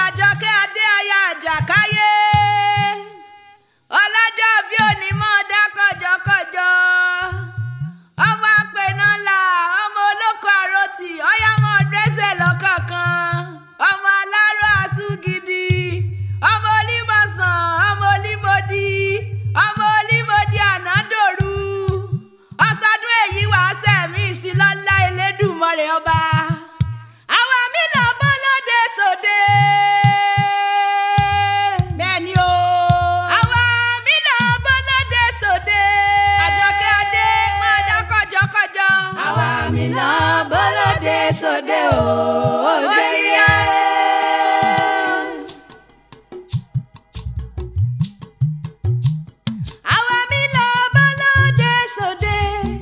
àjọkẹ́ adé aya àjàkáyé ọlọ́jọ́ bí onímọ̀ dá kọjọkọjọ ọmọ apẹ̀nàlà ọmọ olóko àròtì ọ̀yàmọ̀ dẹ́sẹ̀ lọ́kọ̀ọ̀kan ọmọ aláró àsúgidi ọmọ olímọ̀sán ọmọ olímọ̀dí ọmọ olímọ̀dí ànádòru ọ̀sọ́dún èyí wàá sẹ̀mí ìsìlọ́lá elédùmarè ọba àwa mi lọ bọ́ lóde sòde. bẹ́ẹ̀ni o. àwa mi lọ bọ́ lóde sòde. àjọkẹ́ adé máa dá kọjọkọjọ. àwa mi lọ bọ́lódé sóde o. ó ti yá. àwa mi lọ bọ́ lóde sòde.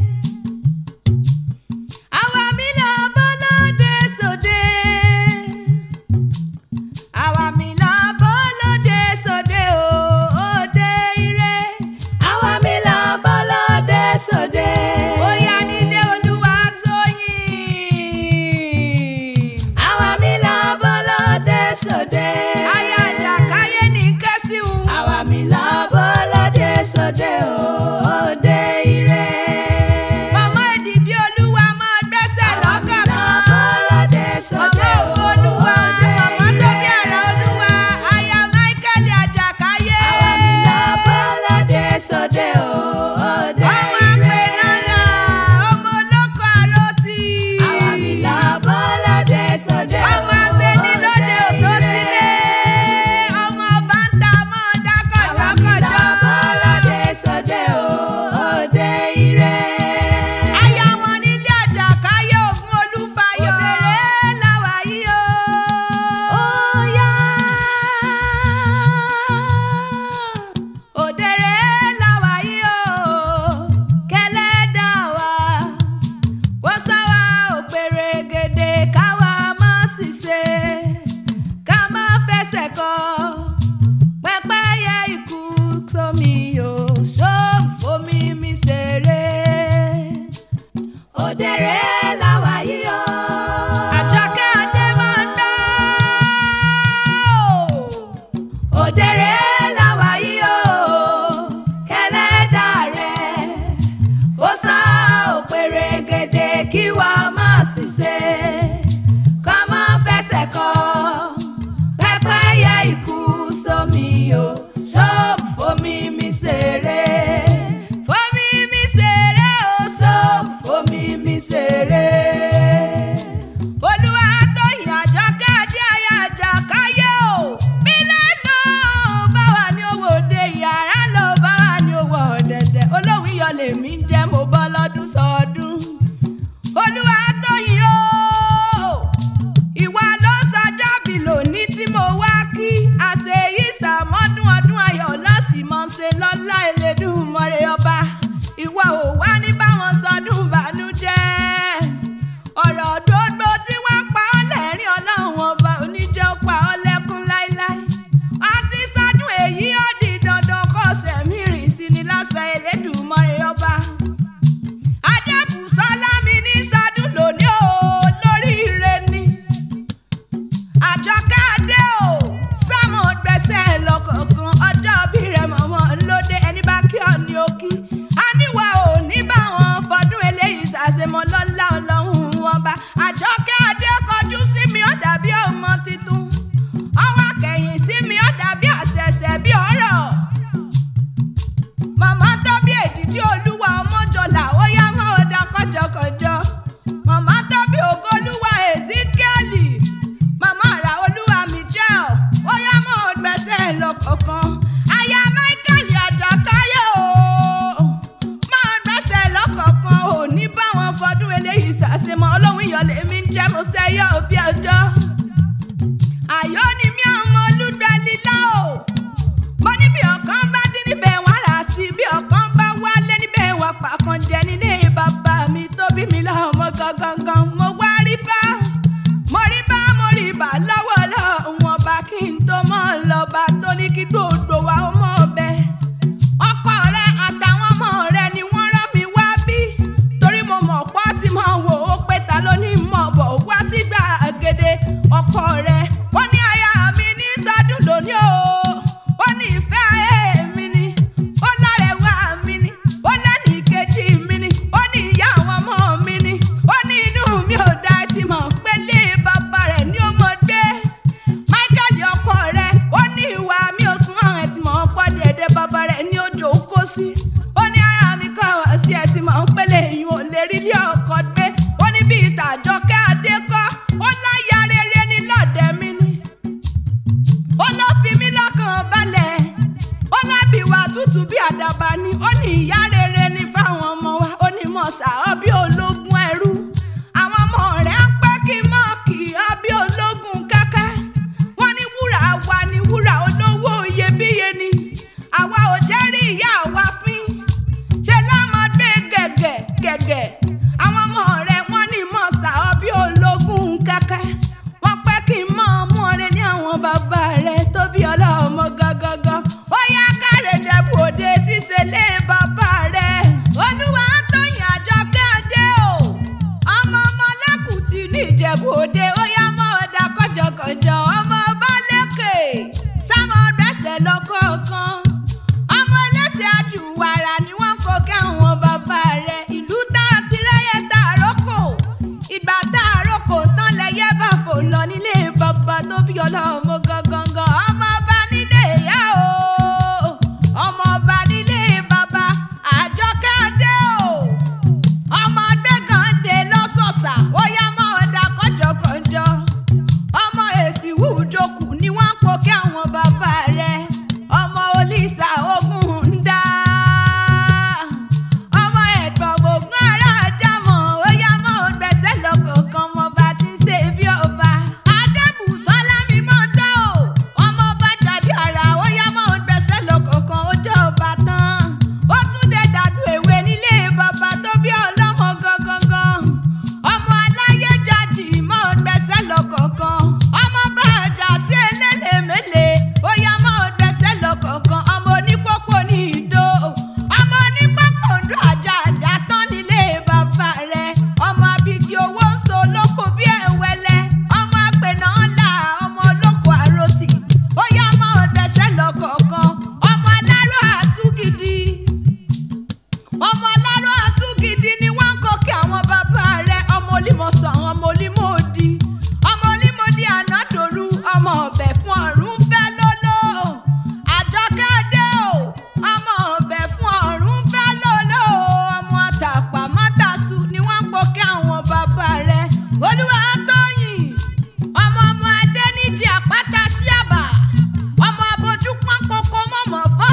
àwa mi lọ bọ́ lóde sòde. àwa mi lọ bọ́ lóde sòde o. òde ire. àwa mi lọ bọ́lódé sóde. bóyá nílé olúwa tóyìn. àwa mi lọ bọ́lódé sóde. aya àjàkáyé ní kẹ́síhùn. àwa mi lọ bọ́lódé sóde o. òde ire. màmá èdìdí olúwa máa gbẹ́sẹ̀ àwa mi lọ lọ́kọ̀ọ̀kan. bọ́lódé sóde màmá o. ògo olúwa òde màmá tó bí ire. ara olúwa aya michael àjàkáyé. àwa mi lọ bọ́lódé sóde o. òde ọmọ ire. apẹ̀nàlà ọmọ olóko àròtì. àwa mi lọ bọ́lódé sóde o. ọmọ asẹ́ni lóde òtó òde sílé. ire. ọmọ bàǹtà máa dá àwa mi lọ kọjọkọjọ. bọ́lódé sóde o. òde ire. aya wọn nílé àjàkáyé ògùn olúfayọ. òdèrè làwà yìí o. Óyá. òdèrè làwà yìí o. kẹlẹ́dà wa. kó sáwà òpèrè gèdè káwa má sì ṣe. ká má fẹsẹ̀ kọ. pẹ́pẹ́yẹ ikú sómi o. sóòfómi mi ṣeré. Òdèrè làwà yìí o. Àjọkẹ́ Adé máa ń dá. Òdèrè làwà yìí o. Kẹlẹ́dà rẹ̀. Ó sá òpèrè gèdè kí wà má sì ṣe. Ká má fẹsẹ̀ kọ. Pẹ́pẹ́yẹ ikú sómi o. Ṣọ́ọ̀bù fomi mi ṣeré. Fomi mi ṣeré o. Ṣọ́ọ̀bù fomi mi ṣeré. Olúwa tóyìn Àjọkẹ́ Adé aya Àjàkáyé o. Bílẹ̀ lọ bá wà ní owó òde yàrá lọ bá wà ní owó ọ̀dẹ̀dẹ̀. Olóhùn iyọ̀ lèmi ń jẹ́ mo bọ́ lọ́dún sọdún. Olúwa tóyìn o. Ìwà ló sọjọ́ bí lónìí tí mo wá kí. Àṣẹ yìí sàmọ́dún ọdún ayọ̀ lọ́sì mọ́ ṣe lọ́lá Elédùmarè ọba. Ìwà ò wá ní báwọn sọdún bànújẹ́ ọ̀rọ̀ gbogbo tí wọ́n pa ọ́ lẹ́rìn ọlọ́run ọba oníjẹ́ ó pa ọ́ lẹ́kún láíláí. àti sádùn èyí ó di dandan kó sẹ̀mí rìn sí ni lásán Elédùmarè ọba. adébùsọ́lá mi ní sádùn lónìí o lórí ire ni. àjọkẹ́ adé o sámọ̀ gbẹ̀sẹ̀ lọ́kọ̀ọ̀kan ọjọ́ bí rẹ̀ mọ̀mọ́ lóde ẹni bá kí ọ ní òkì. a níwà ò ní báwọn fọdún eléyìí ṣàṣemọ lọ́lá ọlọ́run wọn bá. àjọkẹ́ adé kọjú sí mi ó dàbí ọmọ tuntun. ọwọ́ akẹ́yìn sí mi ó dàbí àṣẹ̀ṣẹ̀ bí ọ̀rọ̀. màmá tó bí èdìdí olúwa ọmọjọlá ó yá mọ́ ọ̀dà kọjọkọjọ. màmá tó bí ògolúwa ezekieli. màmá ra olúwa michel ó yá mọ́ ọgbẹ́sẹ̀ lọ́kọ̀ọ̀kan. aya michael àjàkáyé o máa gbẹ́sẹ̀ lọ́kọ̀ọ̀kan ò ní báwọn fọdún eléyìí ṣàṣemọ́ ọlọ́run ìyọ̀lẹ̀ mi ń jẹ́ mo sẹ́yọ́ òbí ọjọ́. àyọ́ ni mí ọmọ olúgbẹ́lílá o mo ní bí ọ̀kan bá dín níbẹ̀ wọ́n rà sí bí ọ̀kan bá wálé níbẹ̀ wọ́n pàkan jẹ nílé bàbá mi tó bí mi lọ́mọ gangan mo wá rí bá mo rí bá mo rí bá lọ́wọ́ lọ́wọ́ ọba kí n tó mọ́ lọ́ba tó ní kí gbogbo wa ó mọ̀ ọbẹ̀ ọkọ rẹ àtàwọn ọmọ rẹ ni wọ́n rán mi wá bí torí mo mọ̀ pọ́ tí mo wò ó pé ta ló ní mọ̀ bọ̀ wá sí gbàgede ọkọ rẹ ó ní aya mi ní wọ́n pẹ́ kí n mọ̀ mú ọrẹ ní àwọn bàbá rẹ̀ tó bí ọlọ́mọ gangan ó yá kárẹ̀ jẹ̀bù òde tí ṣe lé bàbá rẹ̀ olúwa tóyìn àjọkẹ́ adé o ọmọ ọmọ lẹ́kùtì ní ìjẹ̀bù òde ó yá mọ́ ọ̀dà kọjọkọjọ ọmọ ọba lẹ́kẹ̀ sámọ dẹ́sẹ̀ lọ́kọ̀ọ̀kan ọmọ ẹlẹ́sẹ̀ àjùwàrà ni wọ́n kó kẹ́hùn bàbá rẹ̀ ìlú tá a ti rẹ́yẹ tá a rókò ìgbà tá a rókò tán lẹ́yẹ bá fò lọ nílé bàbá tó bí ọlọ́mọ gangan ọmọ ọba nílé ìyá o ọmọ ọba nílé bàbá àjọkẹ́ adé o ọmọ gbẹ̀gàn dé lọ́sọ̀ọ̀sà ó yá mọ́ ọ̀dà kọjọkọjọ ọmọ èsì wùjókù ni wọ́n ń po kí àwọn bàbá rẹ̀ ọmọ olísà ogun ń dá ọmọ ẹ̀gbọ́n gbogbo ará àjámọ̀ ó yá mọ́ ọgbẹ́sẹ̀ lọ́kọ̀ọ̀kan ọmọ bá ti ń ṣe bí ọba adébùsọ́lá mi mọ́ dá o ọmọ bá jáde ara ó yá mọ́ ọgbẹ́sẹ̀ lọ́kọ̀ọ̀kan ó jẹ́ ọba tán ó tún dé dàdú èwe nílé bàbá tó bí ọlọ́mọ gangan ọmọ aláyé jáde mọ́ ọgbẹ́sẹ̀ lọ́kọ̀ọ̀kan ọmọ bá àjà sí elélemele ó yá mọ́ ọgbẹ́sẹ̀ lọ́kọ̀ọ̀kan ọmọ onípòpò ní ìdó ọmọ onípòpò ń dún àjà àjà tán nílé bàbá rẹ̀ ọmọ abigi owó ń so lóko bí ẹ̀wẹ́lẹ́ ọmọ apẹ̀nà ńlá ọmọ olóko àròtì ó yá mọ́ ọgbẹ́sẹ̀ lọ́kọ̀ọ̀kan ọmọ alárò àsúgìdì ọmọ alárò àsúgìdì ni wọ́n ń kọ́ kí àwọn bàbá rẹ̀ ọmọ olímọ̀sán ọmọ olímọ̀ọ́dì ọmọ olímọ̀ọ́dì ànádòru ọmọ ọ̀bẹ fún ọ̀run fẹ́ lóló àjọkẹ́ dé o ọmọ ọ̀bẹ fún ọ̀run fẹ́ lóló ọmọ àtàpà mọ́tàṣù ni wọ́n ń kọ́ kí àwọn bàbá rẹ̀ olúwa tóyìn ọmọ ọmọ adé nídìí àpáta síàbà ọmọ abojú pọ́n kókó mọ̀mọ́ fọ́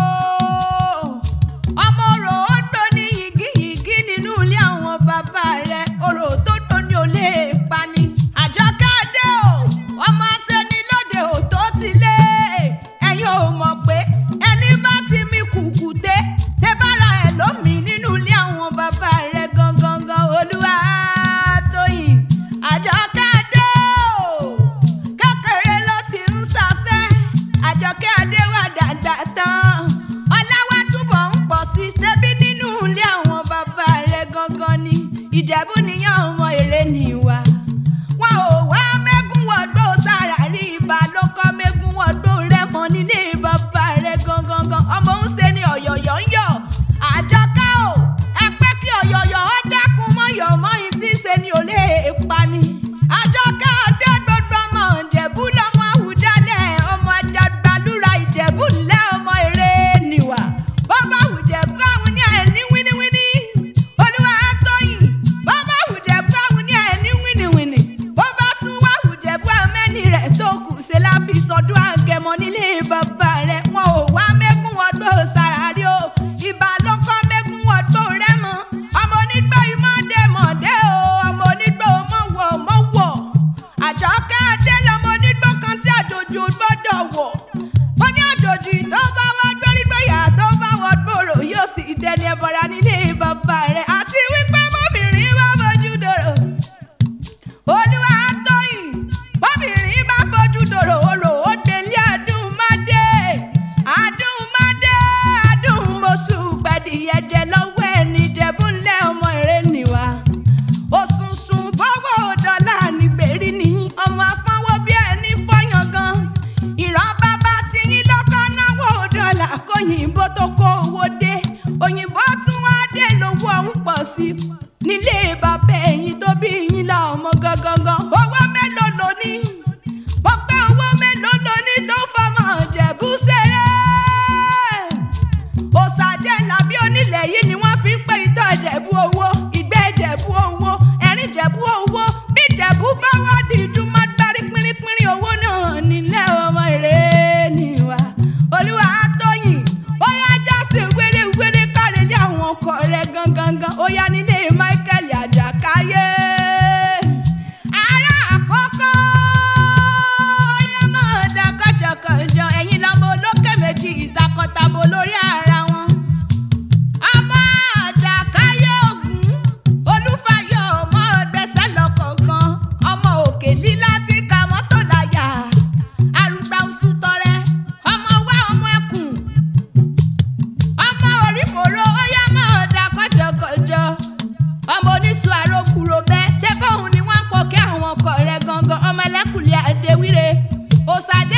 o ọmọ orò ó tó ní yìgíyìgí nínú ilé àwọn bàbá rẹ̀ orò tó tó ní olè pani àjọkẹ́ adé o ọmọ asẹni lóde ò tó ti lé ẹ̀yin ò mọ̀ pé ẹni bá ti mi kùkùté ṣe bára ẹ̀ lómi nínú ilé àwọn bàbá rẹ̀ gangan olúwa tóyìn àjọkẹ́ adé o kékeré ló ti ń sáfẹ́ àjọkẹ́ adé wà dáadáa tán ọláwá túbọ̀ ń pọ̀ sí i ṣebí nínú ilé àwọn bàbá rẹ̀ gangan ni ìjẹ̀bú nìyẹn ọmọ èrè nìwà wọn ò wá mẹ́gún wọ́dọ̀ sára rí ibà ló kọ́ mẹ́gún wọ́dọ̀ rẹ̀ mọ́ nílé bàbá rẹ̀ gangan ọmọ ń ṣe ni ọ̀yọ̀yọ̀ ń yọ̀ àjọkẹ́ o ẹ pẹ́ kí ọ̀yọ̀yọ̀ ó dákun mọ́yọ̀ mọ́yìn tí ń ṣe ni ò lè pa ni àjọkẹ́ ọdẹ gbogbo ọmọ ìjẹ̀bú lọ́mọ àwùjalẹ̀ ọmọ àjàgbàlúra ìjẹ̀bú ńlẹ̀ ọmọ èrè nìwà bọ́bá àwùjẹ̀bú àwọn ní ẹni wíníwíní olúwa tóyìn bọ́bá àwùjẹ̀bú àwọn ní ẹni wíníwíní bọ́bá tún wá àwùjẹ̀bú àmẹ́ni rẹ̀ tó kù ṣe láfi sọdún àgẹ̀mọ́ nílé bàbá rẹ̀ wọn ò wá mẹ́kún ọdún sàrárí o ìbà ló kọ́ mẹ́kún ọdún rẹ̀ mọ́ ọmọ onígbà ìmọ̀dé mọ̀dé o ọmọ onígbà mọ̀wọ̀ mọ̀wọ̀ àjọkẹ́ adé lọmọ onígbà kan tí àjòjì ò gbọ́dọ̀ wọ̀ ó ní àjòjì tó bá wọ́n gbórígbóyà tó bá wọ́n gbòòrò yóò sì dẹni ẹbọra nílé bàbá rẹ̀ àti wípé mọ́bìnrin bá fojú dòrò olúwa tóyìn bọ́bìnrin bá fojú dòrò orò ó délé àdúmọ́dé àdúmọ́dé àdúmọ̀sù gbẹ̀dìyẹjẹ lọ́wọ́ ẹni jẹ̀búnlẹ̀ ọmọ èrè nìwà òṣùṣùn bọ́wọ́ dọ́là nígbèrí ní ọmọ ẹlẹ́kùlẹ̀ ẹ̀dẹ́wíre òsàdé